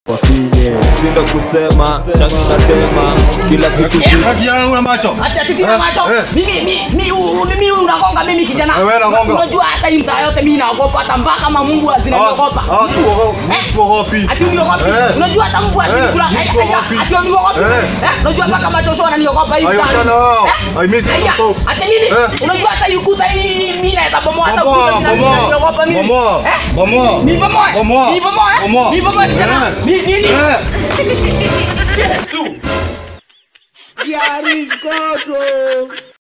wafinye shinda kusema shani natema kila kitu ki- Haki yangu na macho. Acha tisina Eh, macho. eh. Mimi mi mi u- mimi unagonga mimi kijana. Eh, wewe unagonga. Unajua hata hii mtaa yote mimi naogopa hata mpaka mamungu zinaniogopa. Ah, tuko tuko hopi. Ati uniogopi? Eh. Unajua hata Mungu Eh, asikula. nikogopi. Ati uniogopi? Eh. Eh? Unajua mpaka mashosho wananiogopa hii Ayo, mtaa. sana wao. Eh? I miss you Aya, so. Ati nini? Eh. Unajua hata ukuta hii mimi naweza bomoa hata Bomoa, ukuta bomoa. zinaniogopa mimi. Bomoa. Eh? Bomoa. Ni bomoa. Bomoa. Ni bomoa. eh? Bomoa. Ni bomoa kijana. Eh. Ni nini? Eh. Yesu.